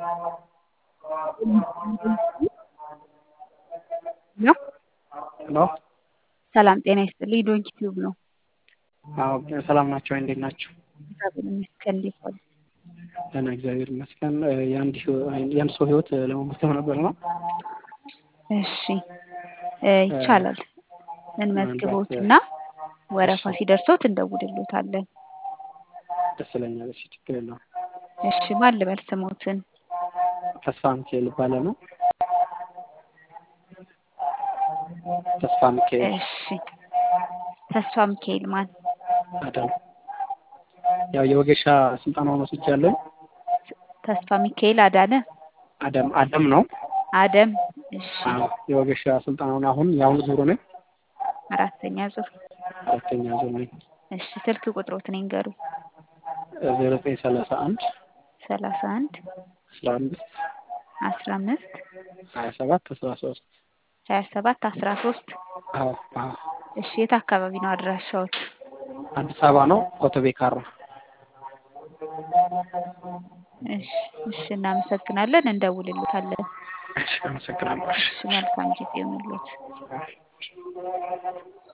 ነው። ሄሎ ሰላም ጤና ይስጥልኝ። ዶንኪ ቲዩብ ነው። አዎ ሰላም ናቸው። እንዴት ናቸው? እግዚአብሔር ይመስገን። እንዴት ዋሉ? ደህና እግዚአብሔር ይመስገን። የአንድ ህይወ- የአንድ ሰው ህይወት ለመመስገን ነበር ነው። እሺ እ ይቻላል። እንመዝግቦትና ወረፋ ሲደርሶት እንደውልሎታለን። ደስ ይለኛል። እሺ ችግር የለውም። እሺ ማን ልበል ስሞትን? ተስፋ ሚካኤል ይባላል። ተስፋ ሚካኤል እሺ ተስፋ ሚካኤል ማን? አዳም ያው የወጌሻ ስልጠናውን ወስጃለሁ። ተስፋ ሚካኤል አዳነ አደም አደም ነው። አደም። እሺ አዎ የወጌሻ ስልጠናውን አሁን የአሁኑ ዙሩ ነኝ። አራተኛ ዙር። አራተኛ ዙር ነኝ። እሺ ስልክ ቁጥሮትን ይንገሩ። ዜሮ ዘጠኝ ሰላሳ አንድ ሰላሳ አንድ አስራ አምስት አስራ አምስት ሀያ ሰባት አስራ ሶስት ሀያ ሰባት አስራ ሶስት አዎ አዎ እሺ የት አካባቢ ነው አድራሻዎት? አዲስ አበባ ነው። ኮተቤ ካራ እሺ እሺ እናመሰግናለን። እንደውልሎታለን። እሺ አመሰግናለሁ። እሺ መልካም ጊዜ ይሁንልዎት።